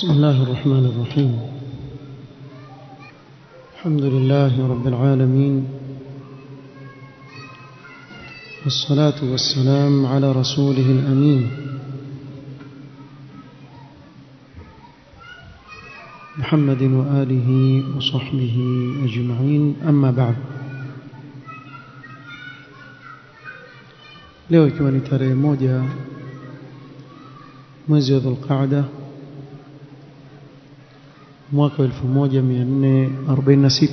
بسم الله الرحمن الرحيم الحمد لله رب العالمين والصلاة والسلام على رسوله الأمين محمد وآله وصحبه أجمعين أما بعد leo ikiwa ni tarehe moja mwezi wa dhulqaada mwaka wa 1446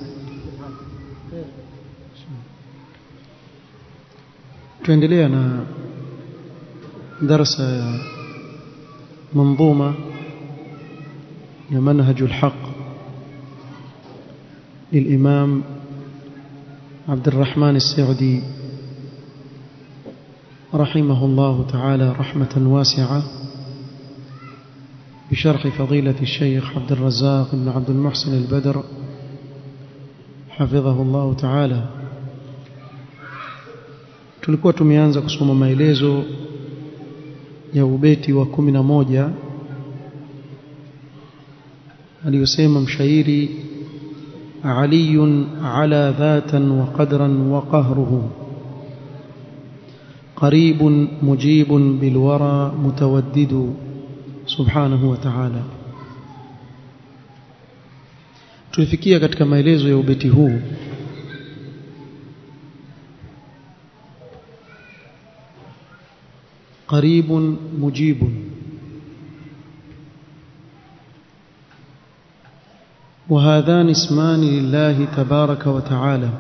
tuendelea na darasa ya منظومه ya manhaj alhaq للامام عبد الرحمن السعدي رحمه الله تعالى رحمة واسعة بشرح فضيلة الشيخ عبد الرزاق بن عبد المحسن البدر حفظه الله تعالى tulikuwa tumeanza kusoma maelezo ya ubeti wa 11 aliyosema mshairi علي على ذاتا وقدرا وقهره قريب مجيب بالورى متودد سبحانه وتعالى tulifikia katika maelezo ya ubeti huu قريب مجيب وهذان اسمان لله تبارك وتعالى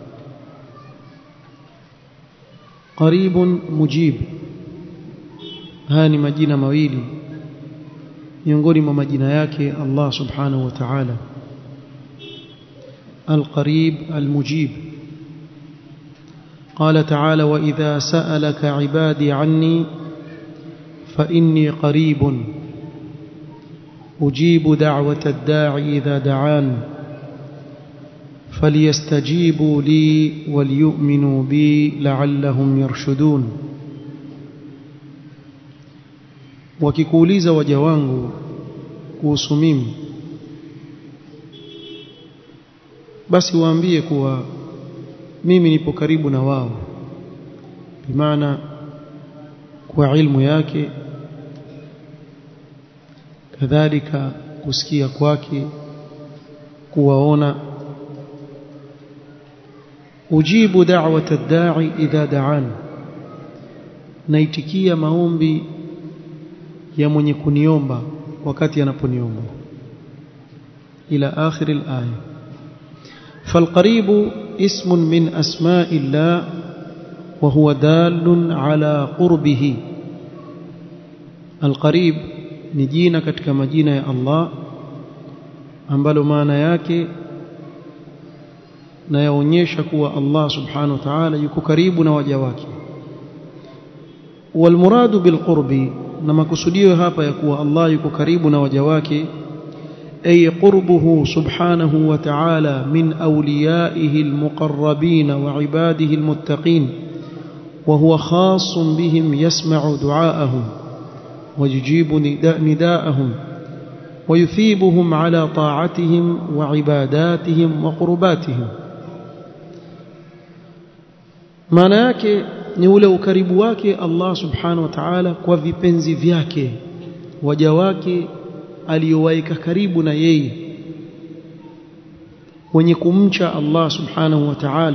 قريب مجيب haya ni majina mawili miongoni mwa majina yake Allah subhanahu wa ta'ala القريب المجيب قال تعالى وإذا سألك عبادي عني فإني قريب أجيب دعوة الداعي إذا دعان فليستجيبوا لي وليؤمنوا بي لعلهم يرشدون wakikuuliza waja wangu kuhusu mimi basi waambie kuwa mimi nipo karibu na wao bimaana kwa ilmu yake kadhalika kusikia kwake kuwaona ujibu da'wata ad-da'i idha da'an naitikia maombi ya mwenye kuniomba wakati anaponiomba ila akhir al-aya فالقريب اسم من أسماء الله وهو دال على قربه القريب ni jina katika majina ya Allah ambalo maana yake na yaonyesha kuwa Allah subhanahu wa ta'ala yuko karibu na waja wake walmuradu bilqurbi na makusudio hapa ya kuwa Allah yuko karibu na waja wake ay qurbuhu subhanahu wa ta'ala min awliyaihi almuqarrabin wa ibadihi almuttaqin wa huwa khassun bihim yasma'u du'aahum ويجيب نداءهم ويثيبهم على طاعتهم وعباداتهم وقرباتهم maana yake ni ule ukaribu wake Allah subhanahu wa ta'ala kwa vipenzi vyake waja wake aliyowaika karibu na yeye wenye kumcha Allah subhanahu wa ta'ala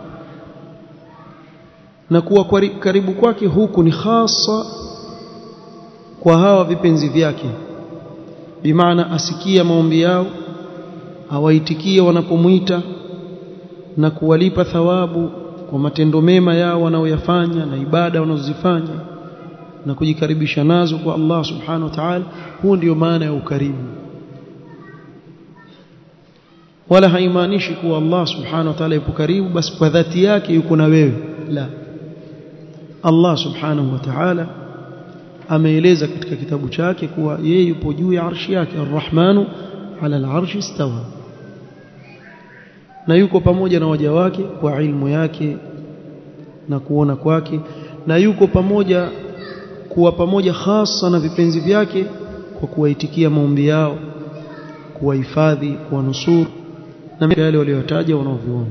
na kuwa karibu kwake huku ni hasa kwa hawa vipenzi vyake bimaana asikia maombi yao awaitikie wanapomwita na kuwalipa thawabu kwa matendo mema yao wanaoyafanya na ibada wanazozifanya na kujikaribisha nazo kwa Allah subhanahu wa ta'ala huu ndio maana ya ukaribu wala haimaanishi kuwa Allah subhanahu wa ta'ala yupo karibu basi kwa dhati yake yuko na wewe la Allah subhanahu wa ta'ala ameeleza katika kitabu chake kuwa yeye yupo juu ya arshi yake arrahmanu ala alarshi istawa na yuko pamoja na waja wake kwa ilmu yake na kuona kwake na yuko pamoja kuwa pamoja hasa na vipenzi vyake kwa kuwaitikia maombi yao kuwahifadhi kuwanusuru na yale waliotaja wanaoviona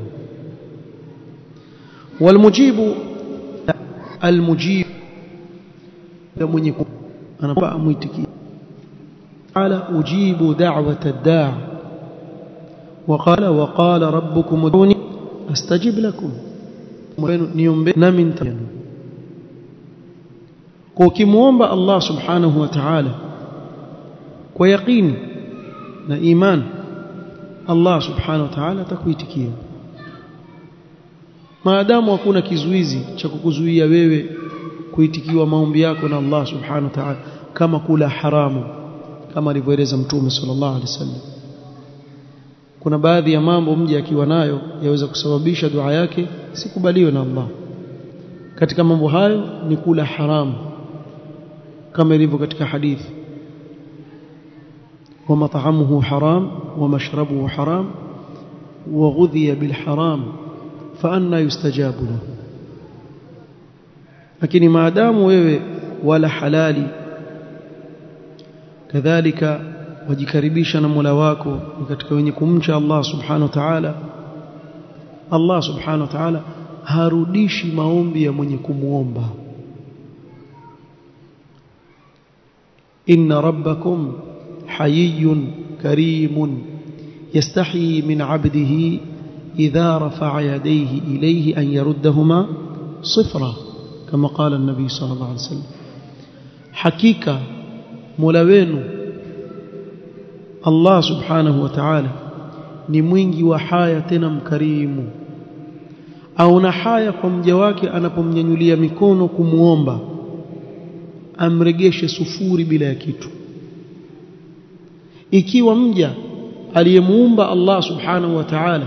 walmujibu almujib ya mwenye anapa amuitikia ala ujibu da'wata ad-da' وقال وقال ربكم ادعوني استجب لكم niombe nami nitayanu kwa ukimuomba Allah subhanahu wa ta'ala kwa yaqini na iman Allah subhanahu wa ta'ala atakuitikia maadamu hakuna kizuizi cha kukuzuia wewe kuitikiwa maombi yako na Allah subhanahu wa ta'ala kama kula haramu kama alivyoeleza mtume sallallahu alaihi wasallam kuna baadhi ya mambo mja akiwa nayo yaweza kusababisha dua yake sikubaliwe na Allah katika mambo hayo ni kula haramu kama ilivyo katika hadithi ومطعمه حرام ومشربه حرام وغذي بالحرام فأنا يستجاب له lakini maadamu wewe wala halali kadhalika wajikaribisha na Mola wako ni katika wenye kumcha Allah subhanahu wa ta'ala Allah subhanahu wa ta'ala harudishi maombi ya mwenye kumuomba inna rabbakum hayyun karimun yastahi min 'abdihi idha rafa'a yadayhi ilayhi an yaruddahuma sifra kama qala an-nabi sallallahu alayhi wasallam hakika Mola wenu Allah subhanahu wa ta'ala ni mwingi wa haya tena mkarimu au na haya kwa mja wake anapomnyanyulia mikono kumuomba amregeshe sufuri bila ya kitu ikiwa mja aliyemuumba Allah subhanahu wa ta'ala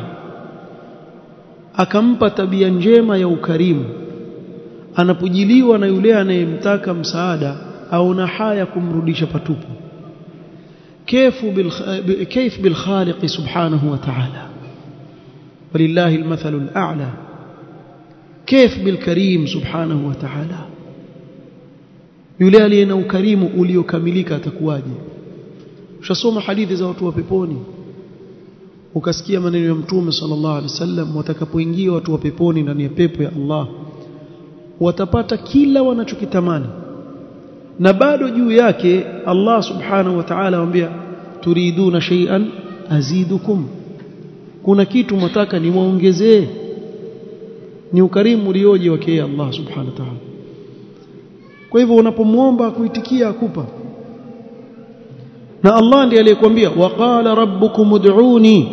akampa tabia njema ya ukarimu anapojiliwa na yule anayemtaka msaada au na haya kumrudisha patupu كيف كيف بالخالق سبحانه وتعالى ولله المثل الأعلى كيف بالكريم سبحانه وتعالى yule aliye na ukarimu uliokamilika atakuwaje ushasoma hadithi za watu wa peponi ukasikia maneno ya mtume sallallahu alaihi wasallam watakapoingia watu wa peponi ndani ya pepo ya Allah watapata kila wanachokitamani na bado juu yake Allah subhanahu wa ta'ala waambia turiduna shay'an azidukum kuna kitu mtaka niwaongezee ni ukarimu ulioje wake Allah subhanahu wa ta'ala kwa hivyo unapomwomba kuitikia akupa na Allah ndiye aliyekwambia waqala rabbukum ud'uni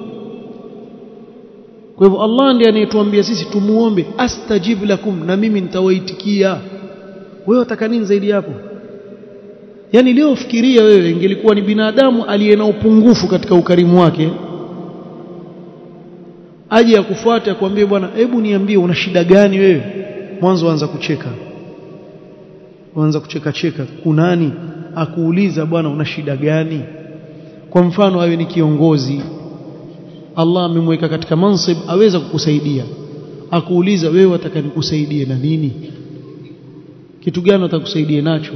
kwa hivyo Allah ndiye anayetuambia sisi tumuombe astajib lakum na mimi nitawaitikia wewe wataka nini zaidi hapo yani leo fikiria wewe ingelikuwa ni binadamu aliye na upungufu katika ukarimu wake aje akufuate akwambie bwana hebu niambie una shida gani wewe mwanzo anza kucheka anza kucheka cheka kunani akuuliza bwana una shida gani kwa mfano awe ni kiongozi Allah amemweka katika mansib aweza kukusaidia akuuliza wewe wataka nikusaidie na nini kitu gani atakusaidia nacho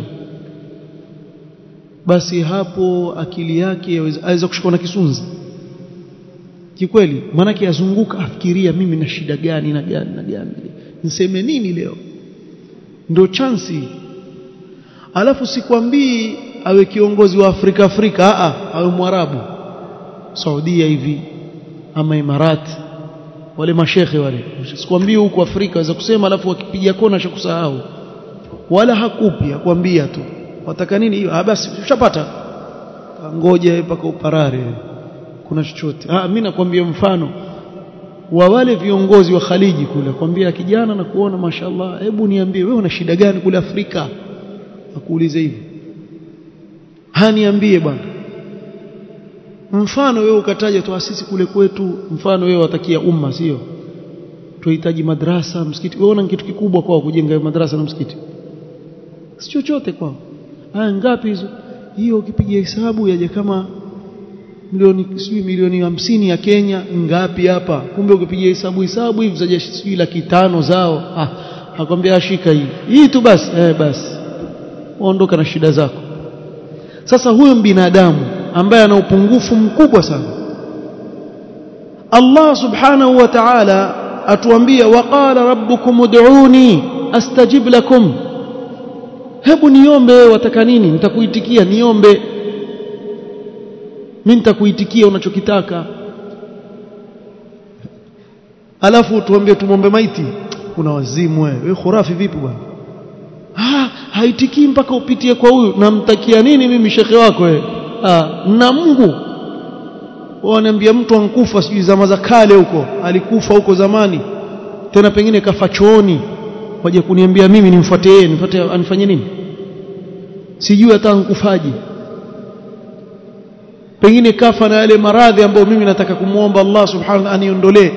basi hapo akili yake aweza kushikwa na kisunzi kikweli maanake yazunguka afikiria mimi na shida gani na gani na gani niseme nini leo ndio chansi alafu sikwambii awe kiongozi wa Afrika Afrika a awe mwarabu Saudia hivi ama Imarati wale mashekhe wale sikwambii huko Afrika waweza kusema alafu wakipiga kona cha kusahau wala hakupi akwambia tu wataka nini hiyo ah basi ushapata ngoja mpaka uparare kuna chochote ah mimi nakwambia mfano wa wale viongozi wa Khaliji kule kwambia kijana na kuona mashallah hebu niambie wewe una shida gani kule Afrika akuulize hivi haniambie bwana mfano wewe ukataja tuasisi kule kwetu mfano wewe watakia umma sio tuhitaji madrasa msikiti wewe una kitu kikubwa kwao kujenga madrasa na msikiti si chochote kwao haya ngapi hizo hiyo ukipiga hesabu yaje kama milioni sijui milioni hamsini ya Kenya ngapi hapa kumbe ukipiga hesabu hesabu hivi zaje sijui laki tano zao ah akwambia ashika hii hii tu basi eh basi ondoka na shida zako sasa huyo binadamu ambaye ana upungufu mkubwa sana Allah subhanahu wa ta'ala atuambia waqala rabbukum ud'uni astajib lakum hebu niombe wewe wataka nini nitakuitikia niombe mimi nitakuitikia unachokitaka alafu tuambie tumombe maiti kuna wazimu wewe wewe khurafi vipi bwana ah haitikii mpaka upitie kwa huyu namtakia nini mimi shekhe wako wewe ah na Mungu wanaambia mtu ankufa sijui zama za kale huko alikufa huko zamani tena pengine kafa chooni waje kuniambia mimi nimfuate yeye nifuate anifanye nini sijui hata ankufaje pengine kafa na yale maradhi ambayo mimi nataka kumuomba Allah subhanahu wa aniondolee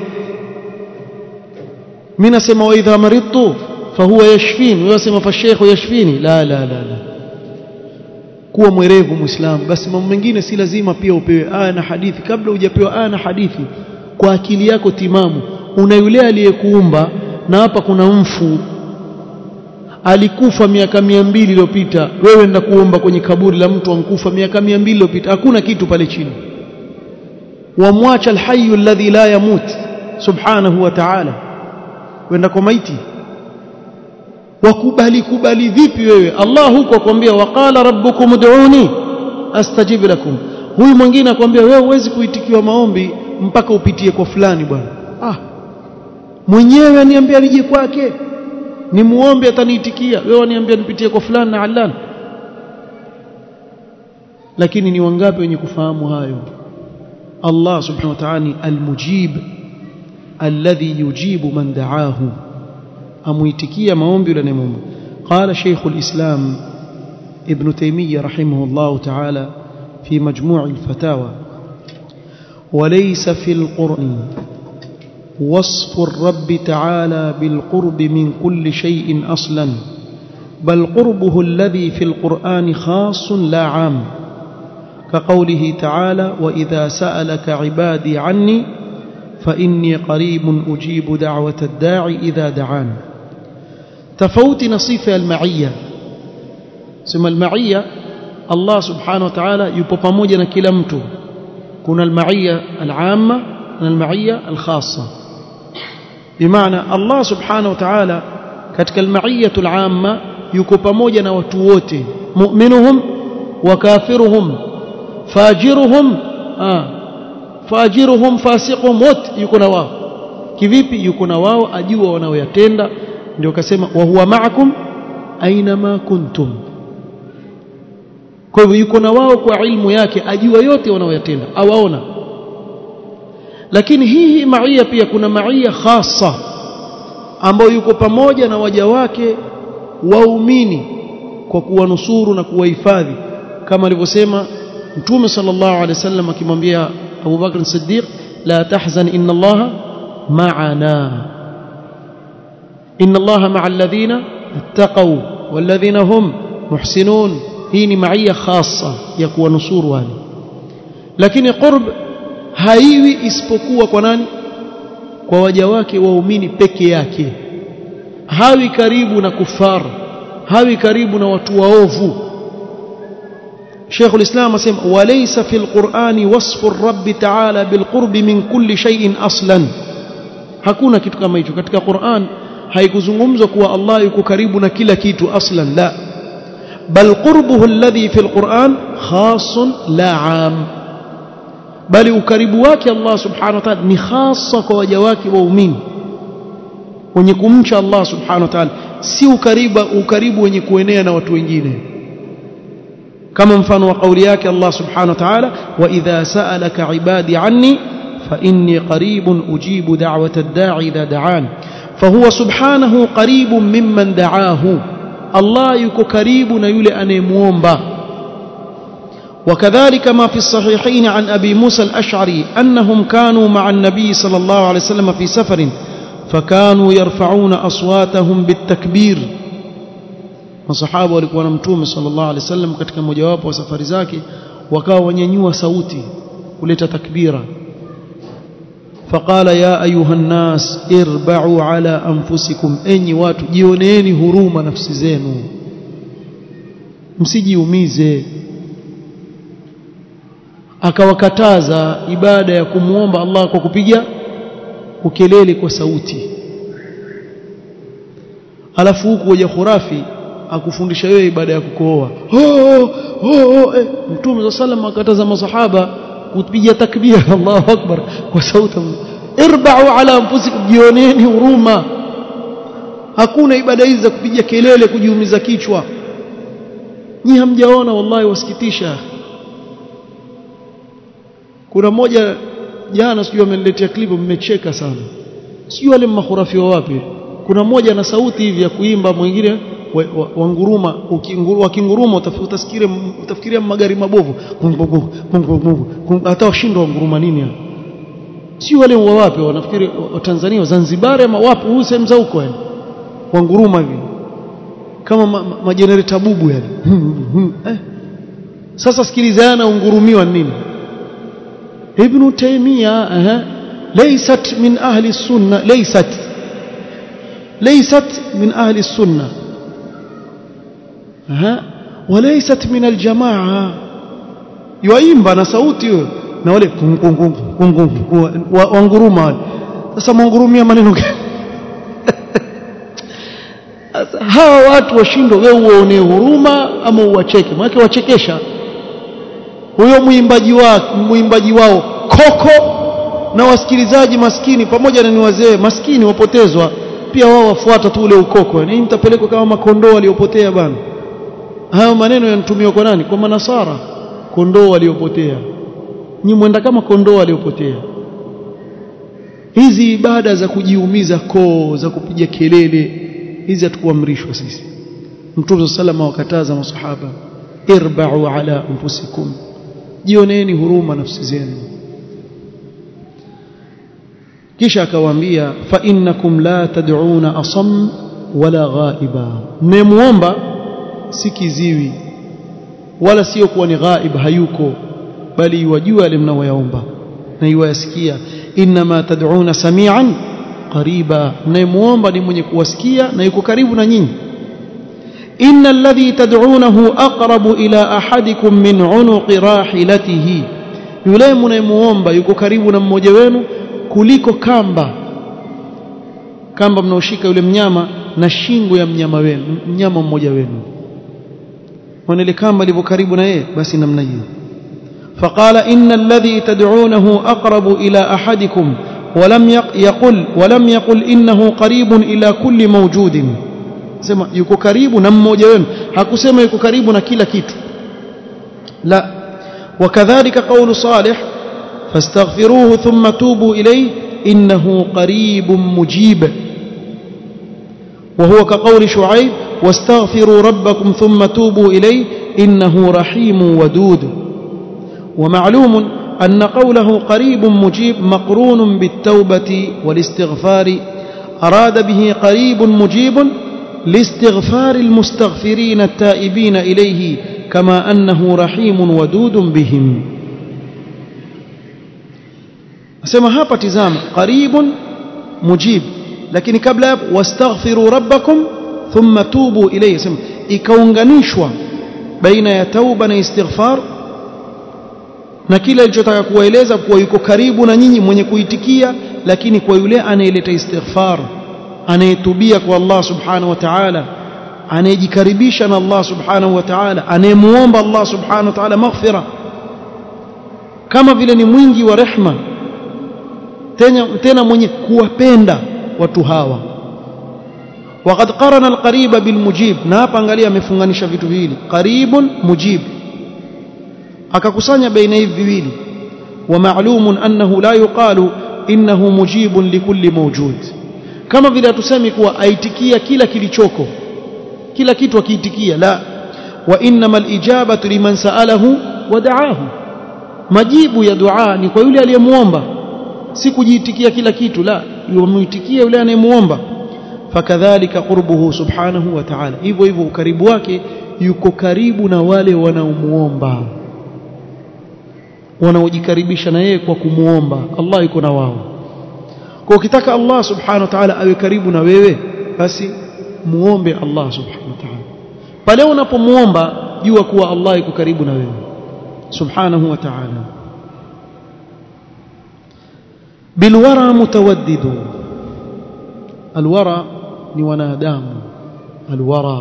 mimi nasema wa idha maridtu fahuwa yashfini wewe unasema fa sheikh yashfini la la la la kuwa mwerevu muislamu basi mambo mengine si lazima pia upewe aya na hadithi kabla hujapewa aya na hadithi kwa akili yako timamu una yule aliyekuumba na hapa kuna mfu alikufa miaka mia mbili iliyopita wewe nda kuomba kwenye kaburi la mtu ankufa miaka mia mbili iliyopita hakuna kitu pale chini wamwacha alhayyu alladhi la yamut subhanahu wa ta'ala wenda kwa maiti wakubali kubali vipi wewe Allah huko akwambia waqala rabbukum ud'uni astajib lakum huyu mwingine akwambia wewe huwezi kuitikiwa maombi mpaka upitie kwa fulani bwana ah mwenyewe aniambia nije kwake ni muombe ataniitikia wewe aniambia nipitie kwa fulani na allan lakini ni wangapi wenye kufahamu hayo Allah subhanahu wa ta'ala almujib alladhi yujibu man da'ahu amuitikia maombi yule anayemwomba qala shaykh alislam ibn taymiyyah rahimahullah ta'ala fi majmu' alfatawa وليس في القرآن وصف الرب تعالى بالقرب من كل شيء أصلا بل قربه الذي في القرآن خاص لا عام كقوله تعالى وإذا سألك عبادي عني فإني قريب أجيب دعوة الداعي إذا دعان تفوت نصيف المعية ثم المعية الله سبحانه وتعالى يبقى كلمته كنا المعية العامة المعية الخاصة بمعنى الله سبحانه وتعالى katika almaiyatu alama yuko pamoja na watu wote mu'minuhum wa kafiruhum fajiruhum ah fajiruhum fasiquhum wote yuko na wao kivipi yuko na wao ajua wanaoyatenda ndio akasema wa huwa ma'akum aina ma kuntum kwa hivyo yuko na wao kwa ilmu yake ajua yote wanaoyatenda awaona lakini hii hii maia pia kuna maia khasa ambayo yuko pamoja na waja wake waumini kwa kuwanusuru na kuwahifadhi kama alivyosema mtume sallallahu alaihi wasallam akimwambia Abu Bakr Siddiq la tahzan inna Allah ma'ana inna Allah ma'a alladhina ittaqaw walladhina hum muhsinun hii ni maia khasa ya kuwanusuru wale lakini qurb haiwi isipokuwa kwa nani kwa waja wake waumini peke yake hawi karibu na kufar hawi karibu na watu waovu شيخ الإسلام اسم وليس في القرآن وصف الرب تعالى بالقرب من كل شيء أصلا hakuna kitu kama hicho katika Qur'an haikuzungumzwa kuwa Allah yuko karibu na kila kitu aslan la bal qurbuhu alladhi fi alquran khasun la am bali ukaribu wake Allah subhanahu wa ta'ala ni hasa kwa waja wake waumini wenye kumcha Allah subhanahu wa ta'ala si ukaribu ukaribu wenye kuenea na watu wengine kama mfano wa kauli yake Allah subhanahu wa ta'ala wa idha sa'alaka ibadi anni fa inni qaribun ujibu da'wata ad-da'i idha da'an fahuwa subhanahu qaribun mimman da'ahu Allah yuko karibu na yule anayemuomba وكذلك ما في الصحيحين عن أبي موسى الأشعري أنهم كانوا مع النبي صلى الله عليه وسلم في سفر فكانوا يرفعون أصواتهم بالتكبير masahaba walikuwa na mtume sallallahu alaihi wasallam katika mojawapo wa safari zake wakawa wanyanyua sauti kuleta takbira faqala ya ayuha nnas irba'u ala anfusikum enyi watu jioneeni huruma nafsi zenu msijiumize akawakataza ibada ya kumwomba Allah kwa kupiga ukelele kwa sauti alafu huku waja khurafi akufundisha wewe ibada ya kukooa oh, oh, oh, eh. mtume sallam akataza masahaba kupiga takbir Allahu akbar kwa sauti irba'u ala anfusikum jioneni huruma hakuna ibada hizi za kupiga kelele kujiumiza kichwa nyi hamjaona wallahi wasikitisha kuna mmoja jana sijui ameniletea clip mmecheka sana sijui wale mahurafi wa wapi kuna mmoja na sauti hivi ya kuimba mwingine wanguruma wakinguruma utafikiria utafikiria magari mabovu hata washindwa wanguruma nini si wale wa wapi wanafikiri wa Tanzania wa Zanzibar ama wapi huu sehemu za huko yani wanguruma hivi kama majenereta ma, ma bubu yani eh. sasa sikilizana ungurumiwa nini ابن تيمية أه. ليست من أهل السنة ليست ليست من أهل السنة أه. وليست من الجماعة يويمبا na sauti huyo na wale wanguruma wale sasa mwangurumia maneno hawa watu washindwa wewe uone huruma ama uwacheke maana wachekesha huyo mwimbaji wao mwimbaji wao koko na wasikilizaji maskini pamoja na ni wazee maskini wapotezwa pia wao wafuata tu ule ukoko yani mtapelekwa kama makondoo waliopotea bana hayo maneno yanatumiwa kwa nani kwa manasara kondoo waliopotea ni mwenda kama kondoo waliopotea hizi ibada za kujiumiza koo za kupiga kelele hizi hatukuamrishwa sisi mtume sallallahu wakataza masahaba irba'u ala anfusikum jioneni huruma nafsi zenu kisha akawaambia fa innakum la tad'una asam wala ghaiba mnemuomba si kiziwi wala sio kuwa ni ghaib hayuko bali yuwajua yale mnaoyaomba na yuwayasikia inma tad'una samian qariba mnemuomba ni mwenye kuwasikia na yuko karibu na nyinyi إن الذي تدعونه أقرب إلى أحدكم من عنق راحلته yule mnayemuomba yuko karibu na mmoja wenu kuliko kamba kamba mnaoshika yule mnyama na shingo ya mnyama wenu mnyama mmoja wenu ile kamba ilivyo karibu na yeye basi namna hiyo فقال إن الذي تدعونه أقرب إلى أحدكم ولم يقل ولم يقل إنه قريب إلى كل موجود sema yuko karibu na mmoja wenu hakusema yuko karibu na kila kitu la wakadhalika qawlu salih fastaghfiruhu thumma tubu ilayhi innahu qaribun mujib وهو كقول شعيب واستغفروا ربكم ثم توبوا إليه إنه رحيم ودود ومعلوم أن قوله قريب مجيب مقرون بالتوبة والاستغفار أراد به قريب مجيب لاستغفار المستغفرين التائبين إليه كما أنه رحيم ودود بهم أسمى هابا تزام قريب مجيب لكن قبل واستغفروا ربكم ثم توبوا إليه أسمى ikaunganishwa baina ya tauba na istighfar na kile alichotaka kuwaeleza kuwa yuko karibu na nyinyi mwenye kuitikia lakini kwa yule anayeleta istighfar anayetubia kwa Allah subhanahu wa ta'ala anayejikaribisha na Allah subhanahu wa ta'ala anayemuomba Allah subhanahu wa ta'ala maghfira kama vile ni mwingi wa rehma tena, tena mwenye kuwapenda watu hawa وقد قرن القريب بالمجيب na hapa angalia amefunganisha vitu viwili qaribun mujib akakusanya baina hivi viwili ومعلوم أنه لا يقال إنه مجيب لكل موجود kama vile hatusemi kuwa aitikia kila kilichoko kila kitu akiitikia la wa innama alijabatu liman saalahu wa daahu majibu ya dua ni kwa yule aliyemuomba si kujiitikia kila kitu la yumuitikia yule anayemuomba fakadhalika qurbuhu subhanahu wa ta'ala hivyo hivyo ukaribu wake yuko karibu na wale wanaomuomba wanaojikaribisha na yeye kwa kumuomba Allah yuko na wao kwa ukitaka Allah subhanahu wa ta'ala awe karibu na wewe basi muombe Allah subhanahu wa ta'ala pale unapomuomba jua kuwa Allah yuko karibu na wewe subhanahu wa ta'ala bilwara mutawaddidu alwara ni wanadamu alwara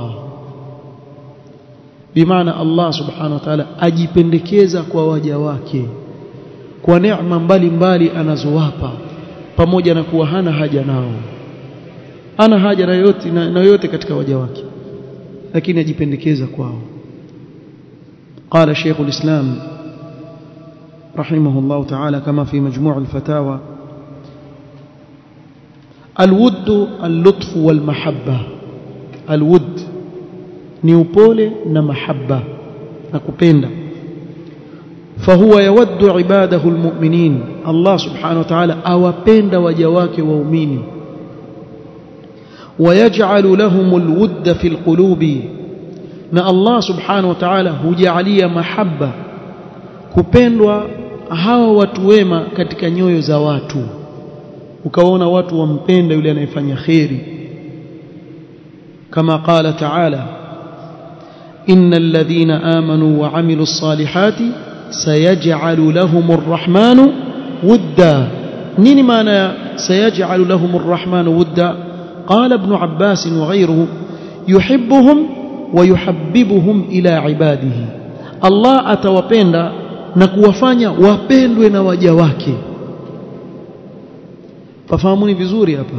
bimaana Allah subhanahu wa ta'ala ajipendekeza kwa waja wake kwa neema mbalimbali anazowapa pamoja na kuwa hana haja nao ana haja na yote na yote katika waja wake lakini ajipendekeza kwao قال شيخ الإسلام رحمه الله تعالى كما في مجموع الفتاوى الود اللطف والمحبة الود نيوبولي نمحبة نكوبيندا فهو يود عباده المؤمنين الله سبحانه وتعالى أوبيندا وجواك وأميني ويجعل لهم الود في القلوب na Allah subhanahu wa ta'ala hujalia mahaba kupendwa hawa watu wema katika nyoyo za watu ukaona watu wampenda yule anayefanya khairi kama qala ta'ala innal ladhina amanu wa amilus salihati sayaj'alu lahumur rahmanu wudda nini maana ya sayaj'alu lahumur rahmanu wudda qala ibn abbas wa ghayruhu yuhibbuhum wayuhabbibuhum ila ibadihi Allah atawapenda na kuwafanya wapendwe na waja wake pafahamuni vizuri hapa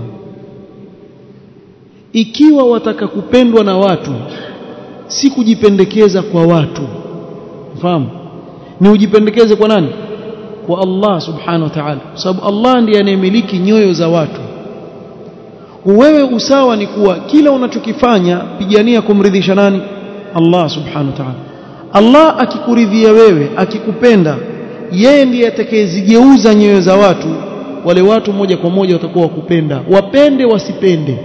ikiwa wataka kupendwa na watu si kujipendekeza kwa watu fahamu ni ujipendekeze kwa nani kwa Allah subhanahu wa ta'ala sababu Allah ndiye anayemiliki nyoyo za watu wewe usawa ni kuwa kila unachokifanya pigania kumridhisha nani Allah subhanahu wa ta'ala Allah akikuridhia wewe akikupenda yeye ndiye atakayezigeuza nyoyo za watu wale watu moja kwa moja watakuwa wakupenda wapende wasipende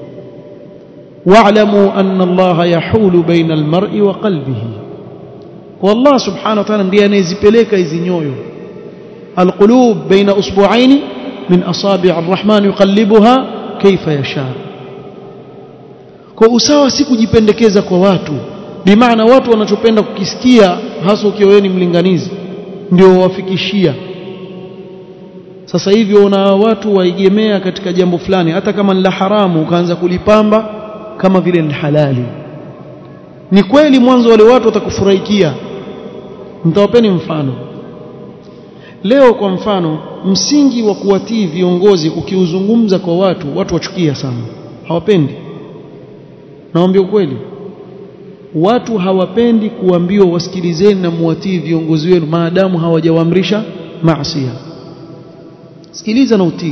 wa'lamu anna Allah yahulu baina almar'i wa qalbihi wallah subhanahu wa ta'ala ndiye anayezipeleka hizi nyoyo alqulub baina usbu'aini min asabi' arrahman yuqallibuha kaifa yasha kwa usawa si kujipendekeza kwa watu bimaana watu wanachopenda kukisikia hasa ukiwa wewe ni mlinganizi ndio wafikishia sasa hivi una watu waigemea katika jambo fulani hata kama ni la haramu ukaanza kulipamba kama vile ni halali ni kweli mwanzo wale watu watakufurahikia mtawapeni mfano leo kwa mfano msingi wa kuwatii viongozi ukiuzungumza kwa watu watu wachukia sana hawapendi naambia ukweli watu hawapendi kuambiwa wasikilizeni na muwatii viongozi wenu maadamu hawajawaamrisha maasiya sikiliza na utii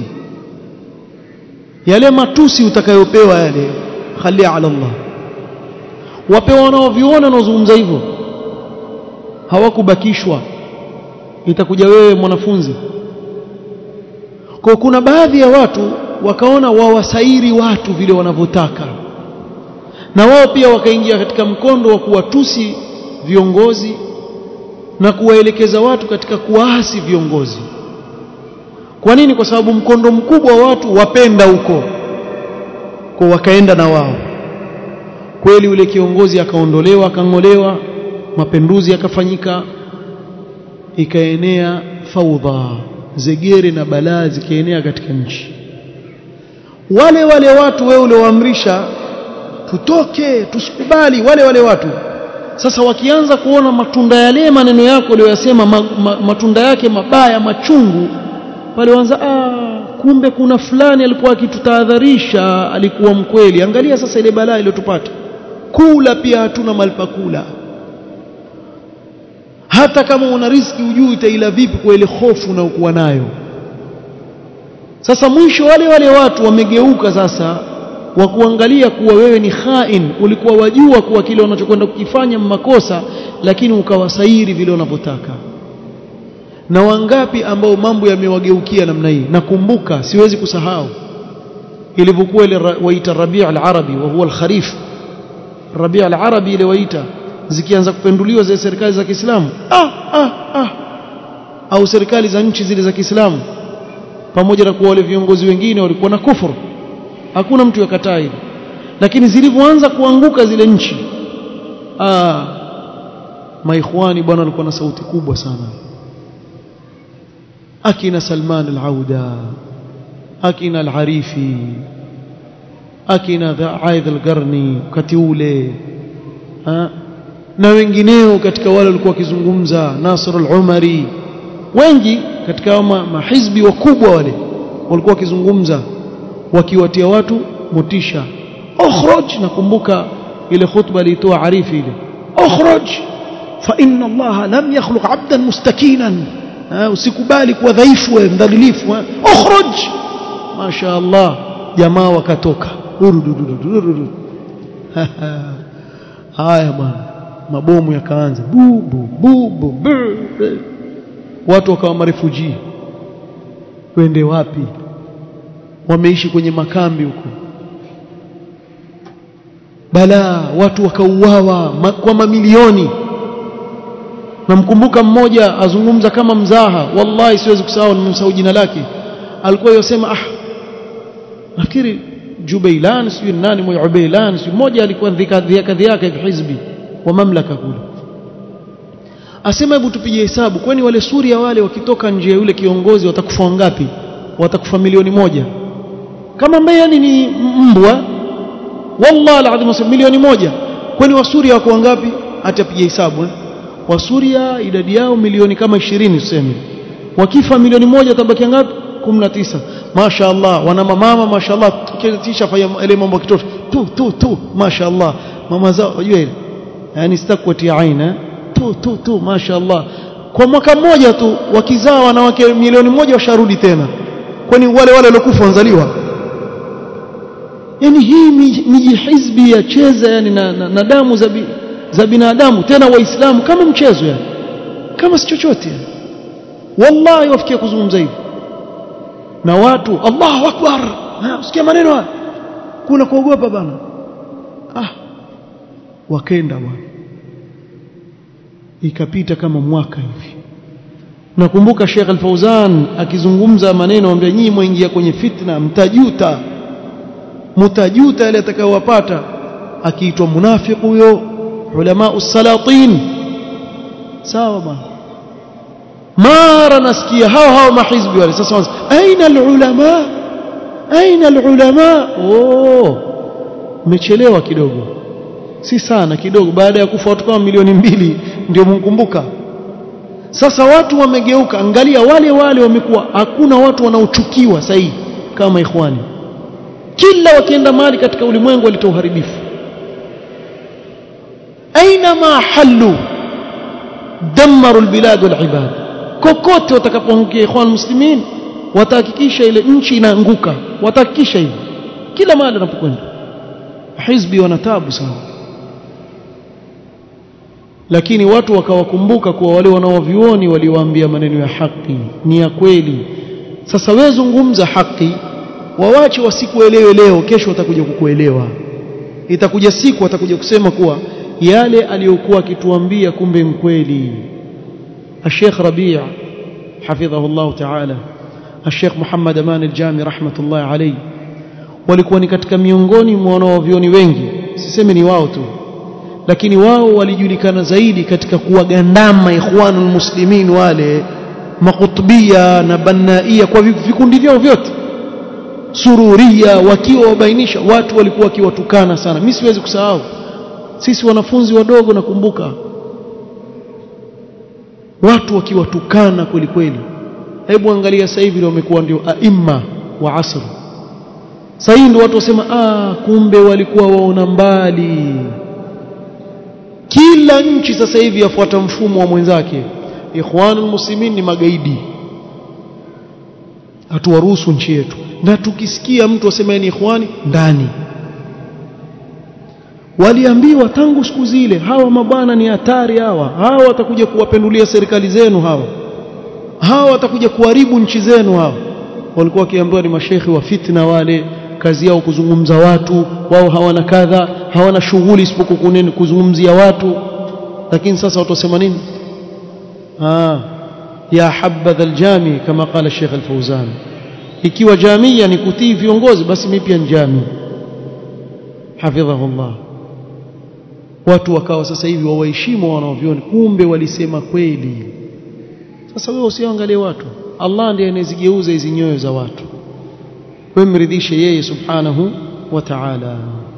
yale matusi utakayopewa yale khalia ala Allah wapewa wanaoviona wanaozungumza hivyo hawakubakishwa itakuja wewe mwanafunzi kwa kuna baadhi ya watu wakaona wawasairi watu vile wanavyotaka na wao pia wakaingia katika mkondo wa kuwatusi viongozi na kuwaelekeza watu katika kuwaasi viongozi kwa nini kwa sababu mkondo mkubwa wa watu wapenda huko kwa wakaenda na wao kweli yule kiongozi akaondolewa akang'olewa mapinduzi yakafanyika ikaenea faudha zegere na balaa zikaenea katika nchi wale wale watu wewe ulioamrisha tutoke tusikubali wale wale watu sasa wakianza kuona matunda yale maneno yako uliyoyasema ma, ma, matunda yake mabaya machungu pale wanza ah kumbe kuna fulani alikuwa akitutahadharisha alikuwa mkweli angalia sasa ile balaa iliyotupata kula pia hatuna malipakula hata kama una riski ujui itaila vipi kwa ile hofu unayokuwa nayo sasa mwisho wale wale watu wamegeuka sasa wa kuangalia kuwa wewe ni khain ulikuwa wajua kuwa kile unachokwenda kukifanya makosa lakini ukawasairi vile unavyotaka na wangapi ambao mambo yamewageukia namna hii nakumbuka siwezi kusahau ilivyokuwa ile waita Rabi' al-Arabi wa huwa al-Kharif Rabi' al-Arabi ile waita zikianza kupenduliwa zile serikali za Kiislamu ah ah ah au serikali za nchi zile za Kiislamu pamoja na kuwa wale viongozi wengine walikuwa na kufuru hakuna mtu yakataa hili lakini zilivyoanza kuanguka zile nchi ah maikhwani bwana walikuwa na sauti kubwa sana akina Salman al-Auda akina al-Harifi akina Aidh al-Qarni wakati ule na wengineo katika wale walikuwa wakizungumza Nasr al-Umari wengi katika mahizbi wakubwa wale walikuwa wakizungumza wakiwatia watu motisha ukhraj nakumbuka ile khutba alitoa arifi ile ukhraj fa inna Allah lam yakhluq 'abdan mustakinan usikubali kuwa dhaifu wewe mdhalilifu ukhraj masha Allah jamaa wakatoka haya bwana mabomu yakaanza bubu bubu watu wakawa marefuji wende wapi wameishi kwenye makambi huko balaa watu wakauawa ma, kwa mamilioni namkumbuka mmoja azungumza kama mzaha wallahi siwezi kusahau nimemsahau jina lake alikuwa yosema ah nafikiri Jubailan sio nani mmoja Ubailan sio mmoja alikuwa dhika yake hizbi wa mamlaka kule asema hebu tupige hesabu kwani wale Suria wale wakitoka nje yule kiongozi watakufa wangapi watakufa milioni moja kama ambaye yani ni mbwa wallahi alazim milioni moja kwani wa Suria wako wangapi atapiga hesabu eh? wa Suria idadi yao milioni kama 20 tuseme wakifa milioni moja tabaki ngapi 19 mashaallah wana mama mashaallah kisha fanya ile mambo kitoto tu tu tu mashaallah mama zao unajua ile yani sitakuatia aina tu tu tu mashaallah kwa mwaka mmoja tu wakizaa wanawake milioni moja washarudi tena kwani wale wale waliokufa wanzaliwa yani hii miji hizbi ya cheza yani na, na, na damu za, bi, za binadamu tena waislamu kama mchezo yani kama si chochote yani. wallahi wafikia kuzungumza hivi na watu Allahu akbar usikia maneno haya kuna kuogopa bana ah wakenda bwana ikapita kama mwaka hivi nakumbuka Sheikh Al-Fauzan akizungumza maneno ambaye nyinyi mwingia kwenye fitna mtajuta mtajuta yale atakayowapata akiitwa munafiq huyo ulama usalatin sawa bwana mara nasikia hao hao mahizbi wale sasa aina alulama aina alulama oh umechelewa kidogo si sana kidogo baada ya kufa watu kama milioni mbili ndio mkumbuka sasa watu wamegeuka angalia wale wale wamekuwa hakuna watu wanaochukiwa sahihi kama ikhwani kila wakienda mali katika ulimwengu walitoa uharibifu aina ma halu damaru albilad walibad kokote watakapoangukia ikhwan muslimin watahakikisha ile nchi inaanguka watahakikisha hivyo kila mahali wanapokwenda hizbi wanatabu sana lakini watu wakawakumbuka kuwa wale wanaovioni waliwaambia maneno ya haki ni ya kweli sasa wewe zungumza haki wawache wasikuelewe leo kesho watakuja kukuelewa itakuja siku watakuja kusema kuwa yale aliyokuwa akituambia kumbe mkweli الشيخ ربيع حفظه الله تعالى الشيخ محمد أمان الجامي رحمة الله عليه walikuwa ni katika miongoni mwa wanaovioni wengi sisemi ni wao tu lakini wao walijulikana zaidi katika kuwagandama ikhwanul muslimin wale makutubia na bannaia kwa vikundi vyao vyote sururia wakiwa wabainisha watu walikuwa wakiwatukana sana mimi siwezi kusahau sisi wanafunzi wadogo nakumbuka watu wakiwatukana kweli kweli hebu angalia sasa hivi wamekuwa ndio aima wa asr sasa hivi ndio watu wasema ah kumbe walikuwa waona mbali kila nchi sasa hivi yafuata mfumo wa mwenzake ikhwanul muslimin ni magaidi hatuwaruhusu nchi yetu na tukisikia mtu asema ni ikhwani ndani waliambiwa tangu siku zile hawa mabwana ni hatari hawa hawa watakuja kuwapendulia serikali zenu hawa hawa watakuja kuharibu nchi zenu hawa walikuwa wakiambiwa ni mashekhi wa fitna wale kazi yao kuzungumza watu wao hawana kadha hawana shughuli isipokuwa kuzungumzia watu lakini sasa watu wasema nini ah ya habadha aljami kama qala Sheikh Al-Fauzan ikiwa jamia ni kutii viongozi basi mimi pia ni jami hafidhahullah watu wakawa sasa hivi wawaheshimu wanaovioni kumbe walisema kweli sasa wewe usiangalie watu Allah ndiye anazigeuza hizi nyoyo za watu wemridhishe yeye subhanahu wa ta'ala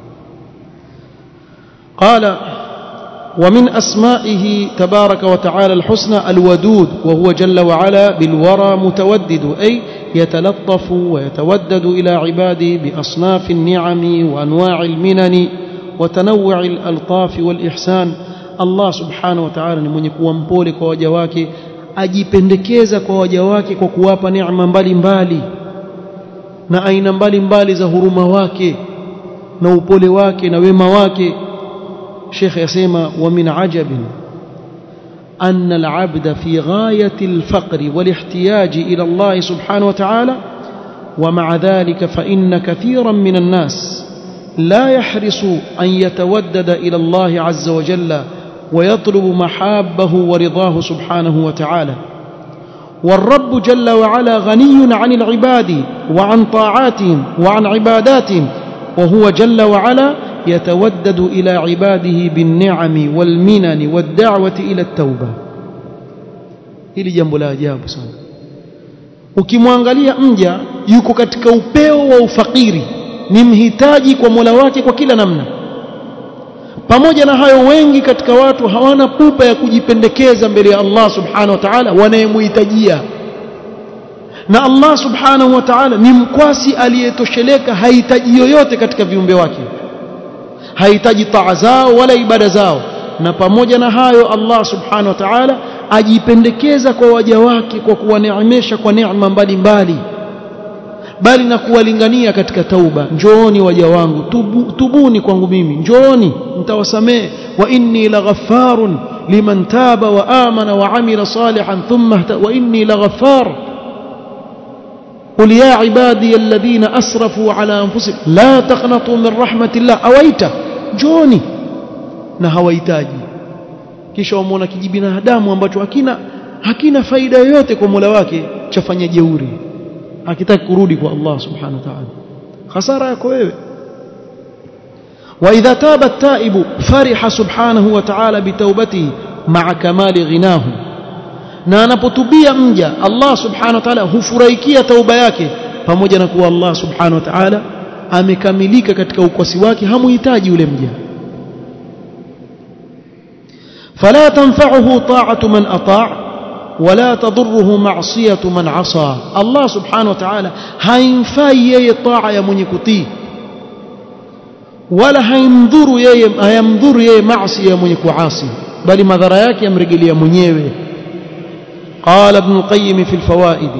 قال ومن أسمائه تبارك وتعالى الحسنى الودود وهو جل وعلا بالورى متودد أي يتلطف ويتودد إلى عباده بأصناف النعم وأنواع المنن وتنوع الألطاف والإحسان الله سبحانه وتعالى من يكون mpole waja wake ajipendekeza kwa waja wake kwa kuwapa neema mbalimbali na aina mbalimbali za huruma wake na upole wake na wema wake شيخ يسمى ومن عجب أن العبد في غاية الفقر والاحتياج إلى الله سبحانه وتعالى ومع ذلك فإن كثيرا من الناس لا يحرص أن يتودد إلى الله عز وجل ويطلب محابه ورضاه سبحانه وتعالى والرب جل وعلا غني عن العباد وعن طاعاتهم وعن عباداتهم وهو جل وعلا يتودد إلى عباده بالنعم والمنن والدعوة إلى التوبة hili jambo la ajabu sana ukimwangalia mja yuko katika upeo wa ufakiri ni mhitaji kwa Mola wake kwa kila namna pamoja na hayo wengi katika watu hawana pupa ya kujipendekeza mbele ya Allah subhanahu wa ta'ala wanayemhitajia na Allah subhanahu wa ta'ala ni mkwasi aliyetosheleka hahitaji yoyote katika viumbe wake hahitaji taa zao wala ibada zao na pamoja na hayo Allah subhanahu wa ta'ala ajipendekeza kwa waja wake kwa kuwaneemesha kwa neema mbalimbali bali na kuwalingania katika tauba njooni waja wangu tubu, tubuni kwangu mimi njooni nitawasamehe wa inni laghaffarun liman taba wa amana wa amila salihan thumma wa inni laghafar قل يا عبادي الذين أسرفوا على أنفسهم لا تقنطوا من رحمة الله أويت جوني na hawahitaji kisha wamwona kijibinadamu ambacho hakina hakina faida yoyote kwa Mola wake chafanya jeuri hakitaki kurudi kwa Allah subhanahu wa ta'ala hasara yako wewe واذا تاب التائب فرح سبحانه وتعالى بتوبته مع كمال غناه na anapotubia mja Allah subhanahu wa ta'ala hufurahikia tauba yake pamoja na kuwa Allah subhanahu wa ta'ala amekamilika katika ukwasi wake hamuhitaji yule mja فلا تنفعه طاعة من أطاع ولا تضره معصية من عصى الله سبحانه وتعالى haimfai yeye taa ya mwenye kutii wala haimdhuru yeye hayamdhuru yeye maasi ya mwenye kuasi bali madhara yake yamrejelea mwenyewe قال ابن القيم في الفوائد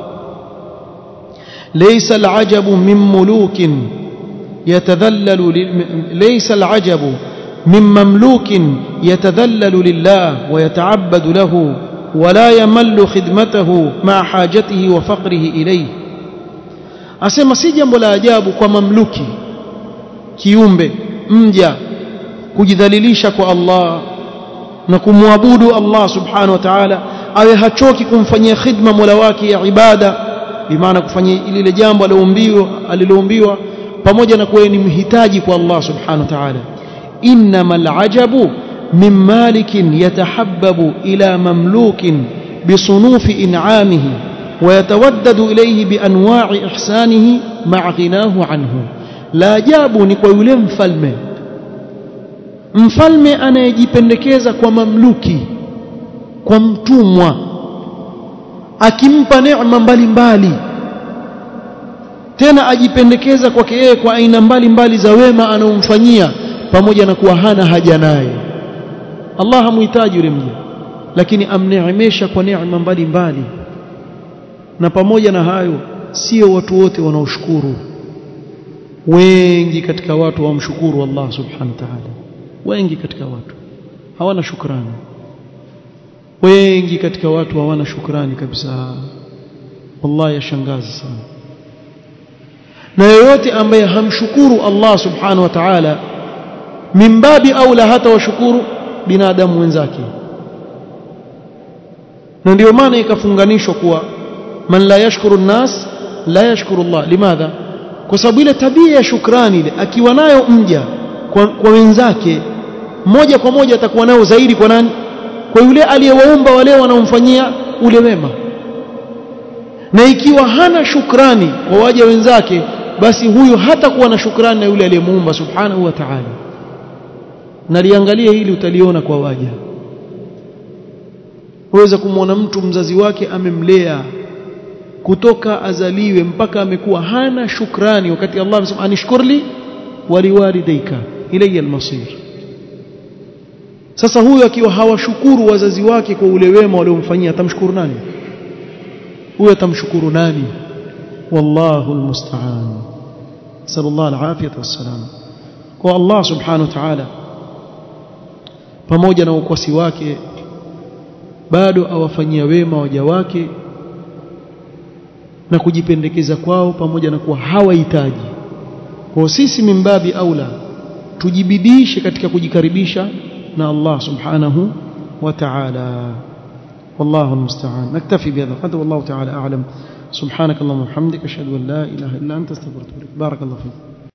ليس العجب من ملوك يتذلل ليس العجب من مملوك يتذلل لله ويتعبد له ولا يمل خدمته مع حاجته وفقره إليه asema si jambo la ajabu kwa mamluki kiumbe mja kujidhalilisha kwa Allah na kumwabudu Allah subhanahu wa ta'ala awe hachoki kumfanyia khidma Mola wake ya ibada bimaana kufanyia lile jambo aliloumbiwa aliloumbiwa pamoja na kuwa ni mhitaji kwa Allah subhanahu wa ta'ala إنما العجب من مالك يتحبب إلى مملوك بصنوف إنعامه ويتودد إليه بأنواع إحسانه مع غناه عنه لا جابوا نكوي mfalme mfalme anayejipendekeza kwa mamluki kwa mtumwa akimpa neema mbalimbali tena ajipendekeza kwake yeye kwa aina mbalimbali za wema anaomfanyia pamoja na kuwa hana haja naye Allah hamuhitaji yule mja lakini amneemesha kwa neema mbalimbali na pamoja na hayo sio watu wote wanaoshukuru wengi katika watu wamshukuru Allah subhanahu wa ta'ala wengi katika watu hawana shukrani wengi katika watu hawana shukrani kabisa wallahi yashangaza sana na yoyote ambaye hamshukuru Allah subhanahu wa ta'ala mimbabi aula hata washukuru binadamu wenzake na ndio maana ikafunganishwa kuwa man la yashkuru nnas la yashkuru Allah limadha kwa sababu ile tabia ya shukrani ile akiwa nayo mja kwa, kwa wenzake moja kwa moja atakuwa nayo zaidi kwa nani kwa yule aliyewaumba wale wanaomfanyia ule wema na ikiwa hana shukrani kwa waja wenzake basi huyu hata kuwa na shukrani na yule aliyemuumba subhanahu wa ta'ala naliangalia hili utaliona kwa waja waweza kumwona mtu mzazi wake amemlea kutoka azaliwe mpaka amekuwa hana shukrani wakati Allah amesema anishkurli waliwalidayka ilayya almasir sasa huyu akiwa hawashukuru wazazi wake kwa ule wema waliomfanyia atamshukuru nani huyo atamshukuru nani wallahu almusta'an sallallahu alafiyata wassalam kwa Allah subhanahu wa ta'ala pamoja na ukwasi wake bado awafanyia wema waja wake na kujipendekeza kwao pamoja na kuwa hawahitaji kwa sisi mimbabi aula tujibidishe katika kujikaribisha na Allah subhanahu wa ta'ala والله المستعان نكتفي بهذا القدر والله تعالى أعلم سبحانك اللهم وبحمدك أشهد أن لا إله إلا أنت استغفرك بارك الله فيك